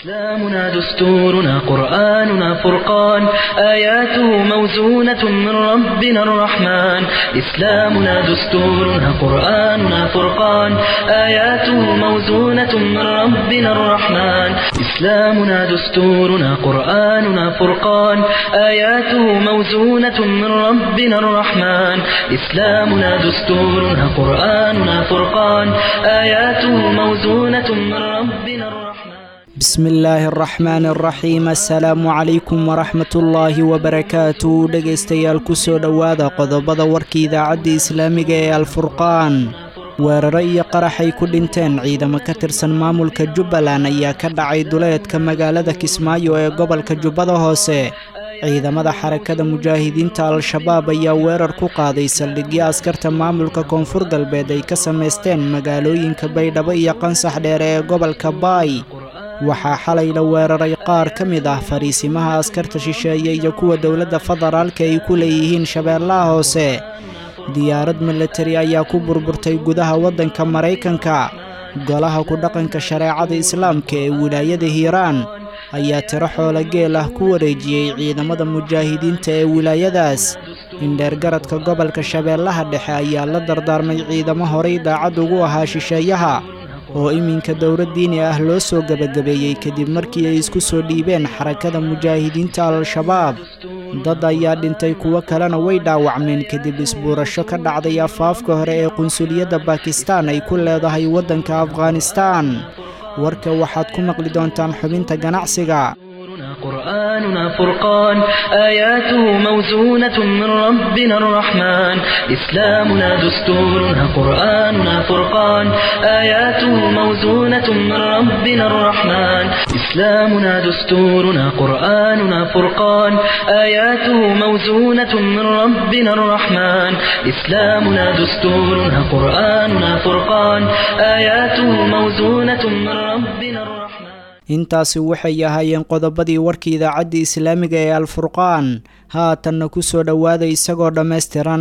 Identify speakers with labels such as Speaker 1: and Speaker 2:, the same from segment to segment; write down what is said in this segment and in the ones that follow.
Speaker 1: إسلامنا دستورنا قرآننا فرقان آياته موزونة من ربنا الرحمن إسلامنا دستورنا قرآننا فرقان آياته موزونة من ربنا الرحمن إسلامنا دستورنا قرآننا فرقان آياته موزونة من ربنا الرحمن إسلامنا دستورنا قرآننا فرقان آياته موزونة من ربنا الرحمن
Speaker 2: bismi illaahi araxmaan araxiim assalaamu calaykum waraxmatullaahi wabarakaatu dhegaystayaal ku soo dhowaada qodobada warka idaacadda islaamiga ee alfurqaan weeraro iyo qaraxay ku dhinteen ciidamo ka tirsan maamulka jubbaland ayaa ka dhacay duleedka magaalada kismaayo ee gobolka jubbada hoose ciidamada xarakada mujaahidiinta al-shabaab ayaa weerar ku qaaday saldhigyo askarta maamulka koonfur galbeed ay ka samaysteen magaalooyinka baydhabo iyo qansax dheere ee gobolka baay waxaa xalay la weeraray qaar ka mid ah fariisimaha askarta shisheeye iyo kuwa dowladda federaalka ay ku leeyihiin shabeellaha hoose diyaarad milatari ayaa ku burburtay gudaha waddanka maraykanka golaha ku dhaqanka shareecada islaamka ee wilaayada hiiraan ayaa tiro xoolo geel ah ku wareejiyey ciidamada mujaahidiinta ee wilaayadaas indheergaradka gobolka shabeellaha dhexe ayaa la dardaarmay ciidamo horay daacad ugu ahaa shisheeyaha oo iminka dowlad diini ah loo soo gebagabeeyey kadib markii ay isku soo dhiibeen xarakada mujaahidiinta al-shabaab dad ayaa dhintay kuwo kalena way dhaawacmeen kadib isbuurasho ka dhacday afaafka hore ee qunsuliyadda bakistan ay ku leedahay waddanka afghanistaan warka waxaad ku maqli doontaan xubinta ganacsiga
Speaker 1: قرآننا فرقان آياته موزونة من ربنا الرحمن إسلامنا دستورنا قرآننا فرقان آياته موزونة من ربنا الرحمن إسلامنا دستورنا قرآننا فرقان آياته موزونة من ربنا الرحمن إسلامنا دستورنا قرآننا فرقان آياته موزونة من ربنا الرحمن
Speaker 2: intaasi waxay ahaayeen qodobadii warka idaacadda islaamiga ee alfurqaan haatanna ku soo dhowaada isagoo dhammaystiran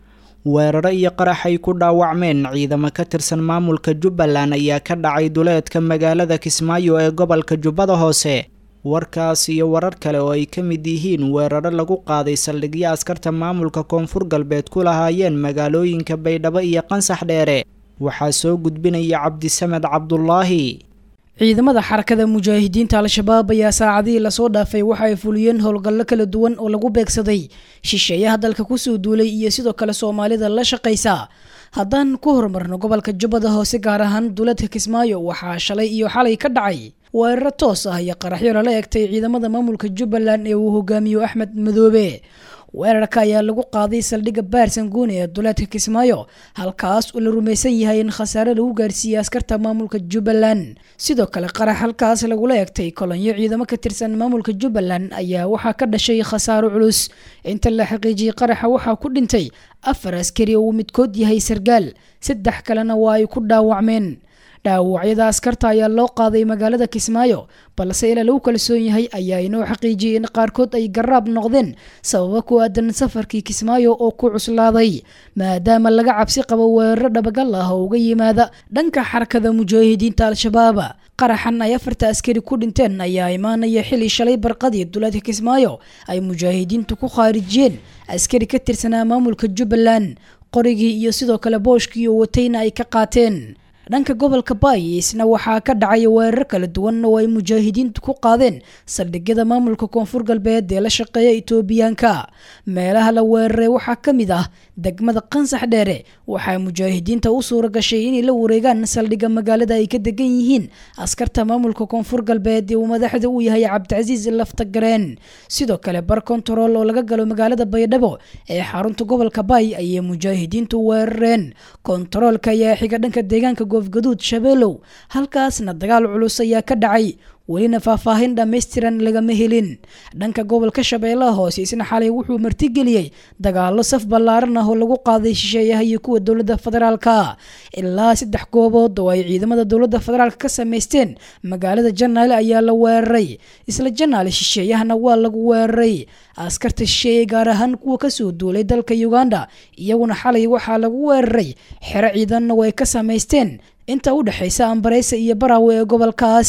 Speaker 2: weeraro iyo qarax ay ku dhaawacmeen ciidamo ka tirsan maamulka jubbaland ayaa ka dhacay duleedka magaalada kismaayo ee gobolka jubbada hoose warkaas iyo warar kale oo ay ka mid yihiin weeraro lagu qaaday saldhigyo askarta maamulka koonfur galbeed ku lahaayeen magaalooyinka baydhabo iyo qansax dheere waxaa soo gudbinaya cabdisamed cabdulaahi
Speaker 3: ciidamada xarakada mujaahidiinta al-shabaab ayaa saacadihii lasoo dhaafay waxa ay fuliyeen howlgallo kala duwan oo lagu beegsaday shisheeyaha dalka kusoo duulay iyo sidoo kale soomaalida la shaqaysa haddaan ku horumarno gobolka jubbada hoose gaar ahaan duuladka kismaayo waxaa shalay iyo xalay ka dhacay weeraro toos ah iyo qaraxyo lala egtay ciidamada maamulka jubbaland ee uu hogaamiyo axmed madoobe weerarka ayaa lagu qaaday saldhigga baarsanguune ee duleedka kismaayo halkaas oo la rumaysan yahay in khasaare lagu gaarsiiyey askarta maamulka jubbaland sidoo kale qarax halkaas lagula egtay kolonyo ciidamo ka tirsan maamulka jubbaland ayaa waxaa ka dhashay khasaaro culus inta la xaqiijiyey qaraxa waxaa ku dhintay afar askari oo uu midkood yahay sargaal saddex kalena waa ay ku dhaawacmeen dhaawacyada askarta ayaa loo qaaday magaalada kismaayo balse ilaa lagu kalsoon yahay ayaa inoo xaqiijiyey in qaarkood ay garaab noqdeen sababo ku aadan safarkii kismaayo oo ku cuslaaday maadaama laga cabsi qabo weeraro dhabagal ah oo uga yimaada dhanka xarakada mujaahidiinta al-shabaab qaraxan ay afarta askari ku dhinteen ayaa imaanaya xili shalay barqadii duleedka kismaayo ay mujaahidiintu ku khaarijiyeen askari ka tirsanaa maamulka jubbaland qorigii iyo sidoo kale booshkii oo watayna ay ka qaateen dhanka gobolka baay isna waxaa ka dhacay weerar kala duwan oo ay mujaahidiintu ku qaadeen saldhigyada maamulka koonfur galbeed ee la shaqeeya itoobiyaanka meelaha la weeraray waxaa ka mid ah degmada qansax dheere waxaa mujaahidiinta u suura gashay inay la wareegaan saldhigga magaalada ay ka degan yihiin askarta maamulka koonfur galbeed ee uu madaxda u yahay cabdicasiis laftagareen sidoo kale bar kontarool oo laga galo magaalada baydhabo ee xarunta gobolka baay ayay mujaahidiintu weerareen kontaroolka ayaa xiga dhanka deegaanka goofgaduud shabeelow halkaasna dagaal culus ayaa ka dhacay welina faahfaahin dhammaystiran lagama helin dhanka gobolka shabeellaha hoose isna xalay wuxuu martigeliyey dagaallo saf ballaaran ah oo lagu qaaday shisheeyaha iyo kuwa dowladda federaalka ilaa saddex goobood oo ay ciidamada dowladda federaalka ka samaysteen magaalada janaale ayaa la weeraray isla janaale shisheeyahana waa lagu weeraray askarta shisheeye gaar ahaan kuwa kasoo duulay dalka uganda iyaguna xalay waxaa lagu weeraray xero ciidanna way ka samaysteen inta u dhexaysa ambareysa iyo baraawe ee gobolkaas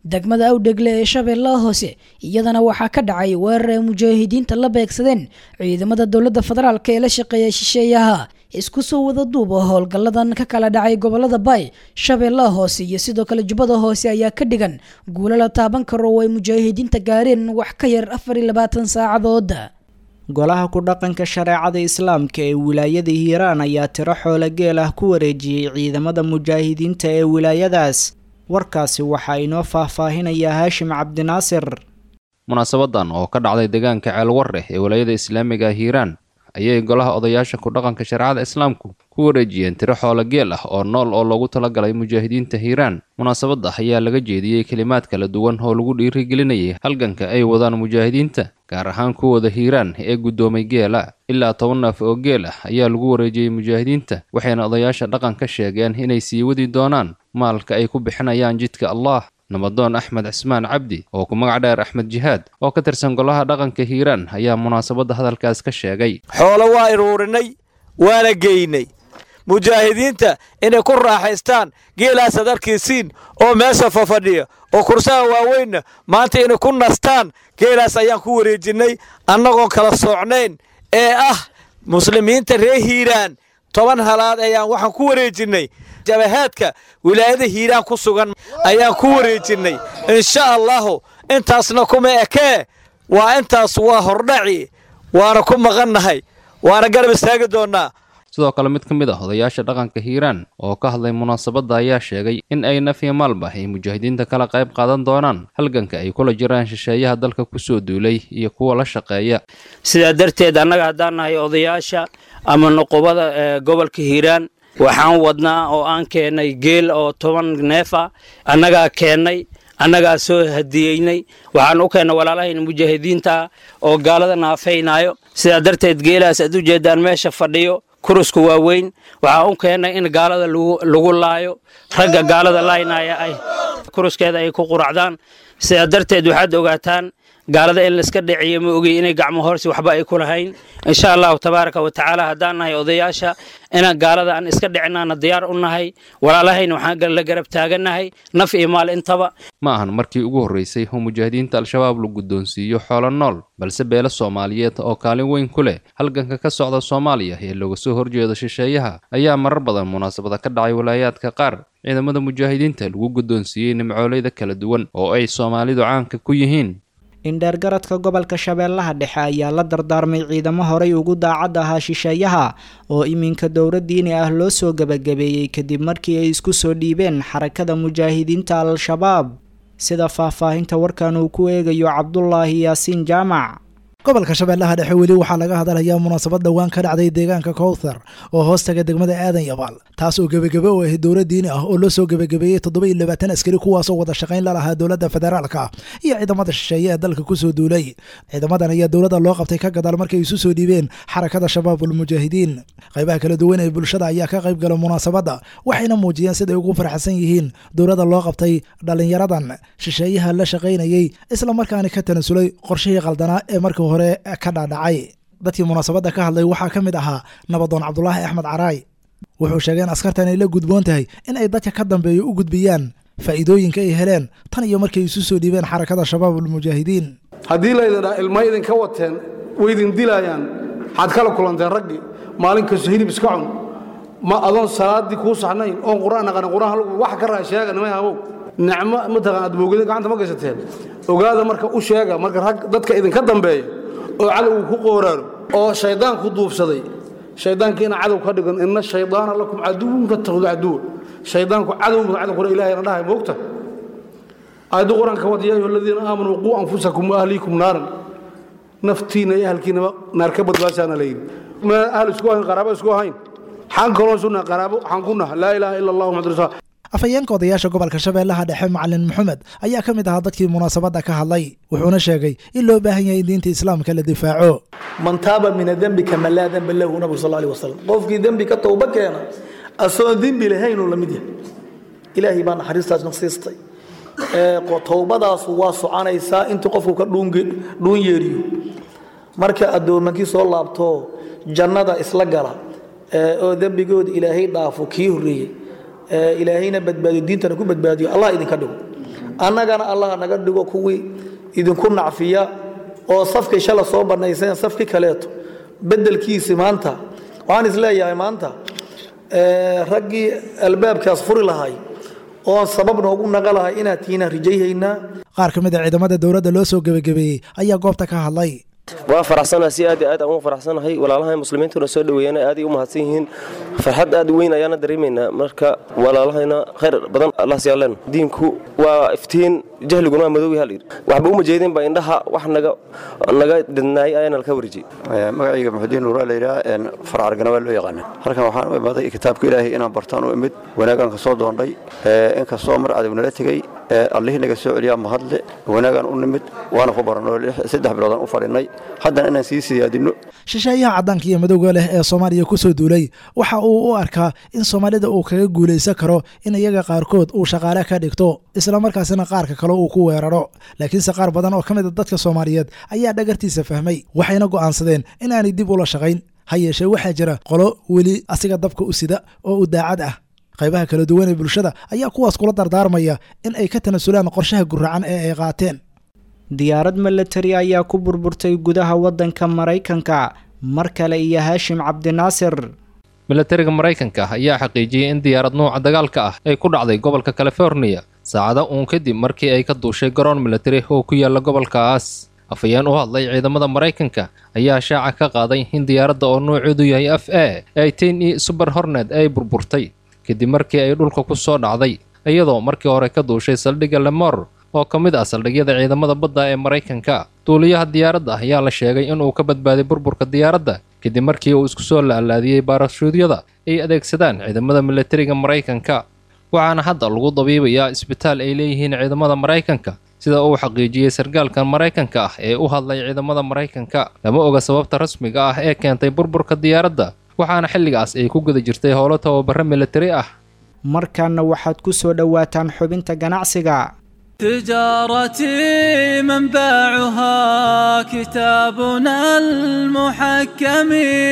Speaker 3: degmada awdhegle ee shabeellaha hoose iyadana waxaa ka dhacay weerar ay mujaahidiinta la beegsadeen ciidamada dowladda federaalk ee la shaqeeya shisheeyaha isku soo wada duuba howlgalladan ka kala dhacay gobolada bay shabeellaha hoose iyo sidoo kale jubbada hoose ayaa ka dhigan guulo la taaban karo oo ay mujaahidiinta gaareen wax ka yar afar iyo labaatan saacadood
Speaker 2: golaha ku dhaqanka shareecada islaamka ee wilaayada hiiraan ayaa tiro xoolo geel ah ku wareejiyey ciidamada mujaahidiinta ee wilaayadaas warkaasi waxaa inoo faahfaahinayaa haashim cabdinaasir
Speaker 4: munaasabadan oo ka dhacday deegaanka ceelwareh ee wilaayada islaamiga hiiraan ayay golaha odayaasha ku dhaqanka shareecada islaamku ku wareejiyeen tiro xoolo geel ah oo nool oo loogu talagalay mujaahidiinta hiiraan munaasabadda ayaa laga jeediyey kelimaad kala duwan oo lagu dhiirigelinayay halganka ay wadaan mujaahidiinta gaar ahaan kuwooda hiiraan ee guddoomay geela ilaa toban neef oo geel ah ayaa lagu wareejiyey mujaahidiinta waxayna odayaasha dhaqanka sheegeen inay sii wadi doonaan maalka ay ku bixinayaan jidka allah nabadoon axmed cismaan cabdi oo ku magac dheer axmed jihaad oo ka tirsan golaha dhaqanka hiiraan ayaa munaasabadda hadalkaas ka sheegay
Speaker 5: xoolo waa iruurinay waana geynay mujaahidiinta inay ku raaxaystaan geelaasaad arkiisiin oo meesha fafadhiya oo kursaha waaweynna maanta inay ku nastaan geelaas ayaan ku wareejinnay annagoon kala soocnayn ee ah muslimiinta reer hiiraan toban halaad ayaan waxaan ku wareejinnay jabahaadka wilaayada hiiraan ku sugan ayaan ku wareejinnay insha allahu intaasna kuma ekee waa intaas waa hordhaci waana ku maqannahay waana garab istaagi doonnaa
Speaker 4: sidoo kale mid ka mid ah odayaasha dhaqanka hiiraan oo ka hadlay munaasabadda ayaa sheegay in ay nafiya maalba ay mujaahidiinta kala qayb qaadan doonaan halganka ay kula jiraan shisheeyaha dalka kusoo duulay iyo kuwa la shaqeeya
Speaker 6: sidaa darteed annaga haddaan nahay odayaasha ama nuqubada ee gobolka hiiraan waxaan wadnaa oo aan keennay geel oo toban neef ah annagaa keennay annagaa soo hadiyeynay waxaan u keennay walaalahayna mujaahidiinta oo gaalada naafaynayo sidaa darteed geelaas aad u jeedaan meesha fadhiyo kurusku waa weyn waxaa u keennay in gaalada lagu laayo ragga gaalada laaynaya ay kuruskeeda ay ku quracdaan sidaa darteed waxaad ogaataan gaalada in laiska dhiciyo ma ogey inay gacmo horsi waxba ay ku lahayn insha allahu tabaaraka wa tacaala haddaan nahay odayaasha inaan gaalada aan iska dhicinaana diyaar u nahay walaalahayna waxaan la garab taagannahay naf iyo maal intaba
Speaker 4: ma ahan markii ugu horreysay oo mujaahidiinta al-shabaab la guddoonsiiyo xoolo nool balse beelo soomaaliyeed oo kaalin weyn ku leh halganka ka socda soomaaliya ee looga soo horjeedo shisheeyaha ayaa marar badan munaasabada ka dhacay walaayaadka qaar ciidamada mujaahidiinta lagu guddoonsiiyey nimcooleyda kala duwan oo ay soomaalidu caanka ku yihiin
Speaker 2: indheergaradka gobolka shabeellaha dhexe ayaa la dardaarmay ciidamo horay ugu daacad ahaa shisheeyaha oo iminka dowra diini ah loo soo gebagabeeyey kadib markii ay isku soo dhiibeen xarakada mujaahidiinta al-shabaab sida faahfaahinta warkan uu ku eegayo cabdulaahi yaasiin jaamac
Speaker 7: gobolka shabeellaha dhexe weli waxaa laga hadalayaa munaasabad dhowaan ka dhacday deegaanka kowthar oo hoostaga degmada aadan yabaal taas oo gebagebe u ahayd dowla diini ah oo loo soo gebagabeeyey toddoba iyo labaatan askari kuwaasoo wada shaqayn la lahaa dowladda federaalka iyo ciidamada shisheeye ee dalka kusoo duulay ciidamadan ayaa dowladda loo qabtay ka gadaal markay isu soo dhiibeen xarakada shabaabul mujaahidiin qaybaha kala duwan ee bulshada ayaa ka qayb gala munaasabadda waxayna muujiyeen siday ugu farxsan yihiin dowladda loo qabtay dhallinyaradan shisheeyaha la shaqaynayey isla markaana ka tanasulay qorshihii qaldanaa ee markii hore ka dhaadhacay dadkii munaasabadda ka hadlay waxaa ka mid ahaa nabadoon cabdulaahi axmed caraay wuxuu sheegay in askartan ay la gudboon tahay in ay dadka ka dambeeya u gudbiyaan faa'iidooyinka ay heleen tan iyo markay isu soo dhiibeen xarakada shabaabulmujaahidiin
Speaker 8: haddii laydin ilma idinka wateen way idin dilaayaan waxaad kala kulanteen raggii maalin kasto hilib iska cun ma adoon salaaddii kuu saxnayn oon qur'aan aqanin qur'aan wax ka raa sheega nimay habow nicmo mataqaan aad boogida gacanta ma gaysateen ogaada marka u sheega marka rag dadka idinka dambeeya oo cadowgu ku qooraaro oo shayddaanku duubsaday shayddaanka ina cadow ka dhigan ina shaydaana lakum caduwun fattakhdu caduwa shayddaanku cadow cadow kore ilahayna dhahay moogta aayaddu qur-aanka wad yaa ayuha aladiina aamanuu quu anfusakum wa ahliikum naaran naftiina iyo ahalkiinaba naar ka badbaashaana la yidhi ma ahl isku ahayn qaraabo isku ahayn xaan kaloo sunna qaraabo waxaan ku naha laa ilaaha ila allah muxamad rasul
Speaker 7: afhayeenka odayaasha gobolka shabeellaha dhexe macalin maxamed ayaa ka mid ahaa dadkii munaasabadda ka hadlay wuxuuna sheegay in loo baahan yahay in diinta islaamka la difaaco
Speaker 9: man taaba min adembi kama laa demba lahu nabigu sal alih wasalam qofkii dembi ka towba keena asoon dembi lahaynuu la mid yahay ilaahay baa naxariistaas nasiistay towbadaasu waa soconaysaa intuu qofku ka dhuun yeeriyo marka addoomankii soo laabto jannada isla gala oo dembigooda ilaahay dhaafo kii horreeyey ilaahayna badbaadiyo diintana ku badbaadiyo allah idinka dhigo annagana allah naga dhigo kuwii idinku nacfiya oo safkii shala soo bannayseen safkii kaleeto beddelkiisi maanta waxaan isleeyahay maanta raggii albaabkaas furi lahay oon sabab noogu naqa lahay inaad tihiinaan rajayhaynaa
Speaker 7: qaar ka mid a ciidamada dowladda loo soo gebagabeeyey ayaa goobta ka hadlay
Speaker 10: waa faraxsanahay si aad iyo aad aan ugu faraxsanahay walaalaha muslimiintuna soo dhoweeyana aaday u mahadsan yihiin farxad aad u weyn ayaana dareemaynaa marka walaalahayna khayr badan allah siyaaleen diinku waa iftiin jahliguna waa madow hal waxba uma jeedinba indhaha wax naga naga didnaay ayaana laka warjiyey
Speaker 11: magacayga muxudiin nuuraa la yidhaha farcargana waa loo yaqaana halkan waxaan u imaaday kitaabka ilaahay inaan bartaan u imid wanaagaan ka soo doondhay inkastoo mar cadow nala tegey allihii naga soo celiyaa mahadle wanaagaan u nimid waana ku baranoo saddex biloodaan u fadhinay haddana inaan sii siyaadinno
Speaker 7: shisheeyaha caddaanka iyo madowga leh ee soomaaliya ku soo duulay waxa uu u arkaa in soomaalida uu kaga guulaysan karo in iyaga qaarkood uu shaqaale ka dhigto islamarkaasina qaarka kale uu ku weeraro laakiinse qaar badan oo ka mid a dadka soomaaliyeed ayaa dhagartiisa fahmay waxayna go'aansadeen inaanay dib ula shaqayn ha yeeshee waxaa jira qolo weli asiga dabka u sida oo u daacad ah qaybaha kala duwan ee bulshada ayaa kuwaas kula dardaarmaya in ay ka tanasulaan qorshaha guracan ee ay qaateen
Speaker 2: diyaarad milatari ayaa ku burburtay gudaha waddanka maraykanka mar kale iyo haashim cabdinaasir
Speaker 4: milatariga maraykanka ayaa xaqiijiyey in diyaarad nuuca dagaalka ah ay ku dhacday gobolka californiya saacado uun kadib markii ay ka duushay garoon milatari oo ku yaala gobolkaas afhayeen u hadlay ciidamada maraykanka ayaa shaaca ka qaaday in diyaaradda oo nuuceedu yahay f a eighteen e suber hornet ay burburtay kadib markii ay dhulka ku soo dhacday iyadoo markii hore ka duushay saldhigga lemor oo ka mid ah saldhigyada ciidamada badda ee maraykanka duuliyaha diyaaradda ayaa la sheegay inuu ka badbaaday burburka diyaaradda kadib markii uu isku soo laalaadiyey baarashuudyada ay adeegsadaan ciidamada milatariga maraykanka waxaana hadda lagu dabiibayaa isbitaal ay leeyihiin ciidamada maraykanka sida uu xaqiijiyey sargaalkan maraykanka ah ee u hadlay ciidamada maraykanka lama oga sababta rasmiga ah ee keentay burburka diyaaradda waxaana xilligaas ay ku guda jirtay howlo tababaro milatari ah
Speaker 2: markaana waxaad ku soo dhowaataan xubinta ganacsiga
Speaker 12: تجارتي منبعها كتابنا المحكم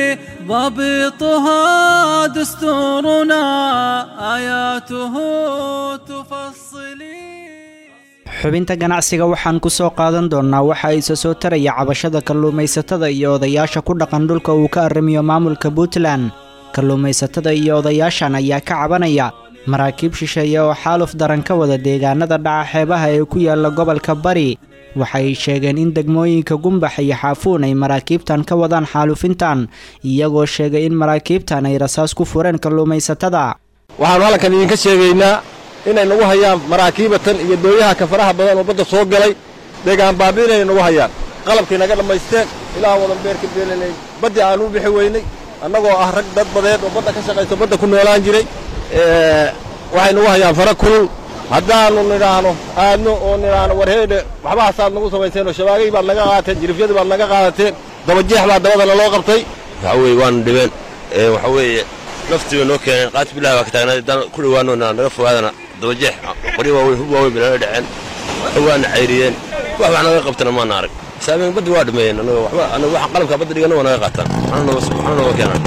Speaker 12: ضبطها دستورنا آياته تفصلي
Speaker 2: xubinta ganacsiga waxaan ku soo qaadan doonnaa waxa isa soo taraya cabashada kalluumaysatada iyo odayaasha ku dhaqan dhulka uu ka arrimiyo maamulka puntland kalluumaysatada iyo odayaashan ayaa ka cabanaya maraakiib shisheeye oo xaaluf daran ka wada deegaanada dhaca xeebaha ee ku yaala gobolka bari waxay sheegeen in degmooyinka gumbax iyo xaafuun ay maraakiibtan ka wadaan xaalufintan iyagoo sheegay in maraakiibtan ay rasaas ku fureen kalluumaysatada
Speaker 13: waxaannu halkan idinka sheegaynaa inay nagu hayaan maraakiibatan iyo dooyaha kafaraha badan oo badda soo galay deegaan baabi inay nagu hayaan qalabkay naga dhammaysteen ilaa wadan beerka beelanay baddii aan u bixi weynay annagoo ah rag dad badeed oo badda ka shaqayso badda ku noolaan jiray waxay nagu hayaan fara kulul haddaannu nidhaahno aadno oo nidhaahno warheedhe waxbahaasaad nagu samayseen oo shabaagay baad naga qaateen jirifyadii baad naga qaadateen dabajeex baa dabadana loo qabtay
Speaker 14: waxa weye waanu dhibeen waxa weeye naftii bay noo keeneen qaati bilahi baa ka taagnaa haddaan ku dhowaano naga fogaadana dabajeex qoryo waaweyn hub waaweyn bay nala dhaceen waana cayriyeen wax wax naga qabtana maana arag saameen baddi waa dhameeyeen annaga waxba annaga waxaan qalabkaa badda dhigana waa naga qaataan waxna nooga keenaan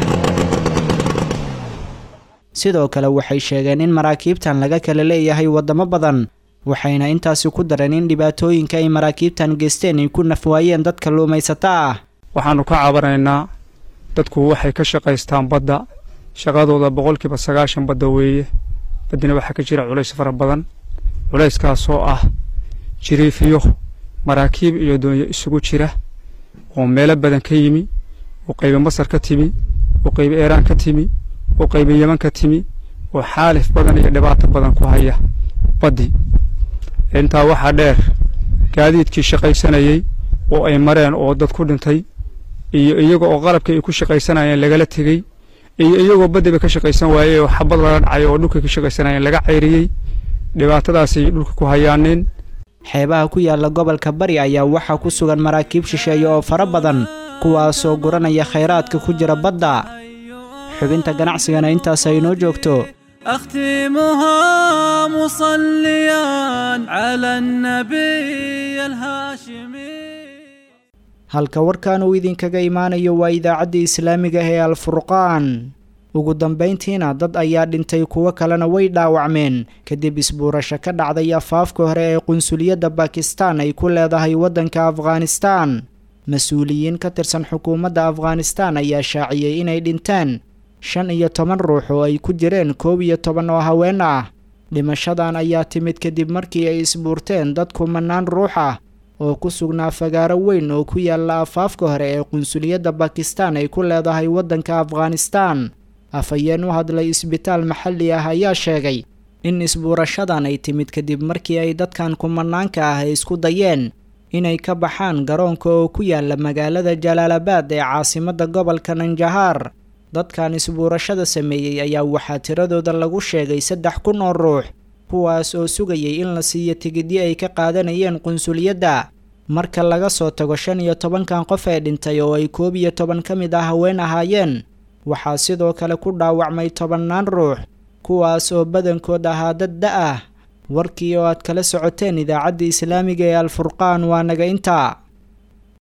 Speaker 2: sidoo kale waxay sheegeen in maraakiibtan laga kala leeyahay waddamo badan waxayna intaasi ku dareen in dhibaatooyinka ay maraakiibtan geysteen ay ku nafwaayeen dad kalluumaysato ah
Speaker 15: waxaannu ka cabanaynaa dadku waxay ka shaqaystaan badda shaqadooda boqolkiiba sagaashan badda weeye baddina waxaa ka jira culays fara badan culayskaasoo ah jiriifiyo maraakiib iyo doonyo isugu jira oo meelo badan ka yimi oo qaybi masar ka timi oo qaybi eeraan ka timi oo qaybi yeman ka timi oo xaalif badan iyo dhibaato badan ku haya baddi intaa waxaa dheer gaadiidkii shaqaysanayey oo ay mareen oo dad ku dhintay iyo iyaga oo qalabkii ay ku shaqaysanayeen lagala tegey iyo iyagoo baddiba ka shaqaysan waayey oo xabad laga dhacay oo dhulkay ka shaqaysanayeen laga cayriyey dhibaatadaasay dhulka ku hayaaneen
Speaker 2: xeebaha ku yaala gobolka bari ayaa waxaa ku sugan maraakiib shisheeye oo fara badan kuwaasoo guranaya khayraadka ku jira badda xubinta ganacsigana intaas ay inoo joogto
Speaker 12: أختمها مصليا على النبي الهاشمي
Speaker 2: halka warkan uu idinkaga imaanayo waa idaacadda islaamiga ee alfurqaan ugu dambayntiina dad ayaa dhintay kuwo kalena way dhaawacmeen kadib isbuurasho ka dhacday afaafka hore ee qunsuliyadda bakistan ay ku leedahay waddanka afghanistan mas-uuliyiin ka tirsan xukuumadda afghanistan ayaa shaaciyey inay dhinteen shan iyo toban ruux oo ay ku jireen koob iyo toban oo haween ah dhimashadan ayaa timid kadib markii ay isbuurteen dad kumanaan ruux ah oo ku sugnaa fagaaro weyn oo ku yaalla afaafka hore ee qunsuliyadda bakistan ay ku leedahay waddanka afghanistan afhayeen u hadlay isbitaal maxalli ah ayaa sheegay in isbuurashadan ay timid kadib markii ay dadkan kumanaanka ah ay isku dayeen inay ka baxaan garoonka oo ku yaalla magaalada jalaalabad ee caasimadda gobolka nanjahaar dadkan isbuurashada sameeyey ayaa waxaa tiradooda lagu sheegay saddex kun oo ruux kuwaas oo sugayay in la siiyo tigidyo ay ka qaadanayeen qunsuliyadda marka laga soo tago shan iyo tobankan qof ee dhintay oo ay koob iyo toban ka mid ah haween ahaayeen waxaa sidoo kale ku dhaawacmay tobannaan ruux kuwaas oo badankood ahaa dad da ah warkii oo aad kala socoteen idaacadda islaamiga ee alfurqaan waa naga intaa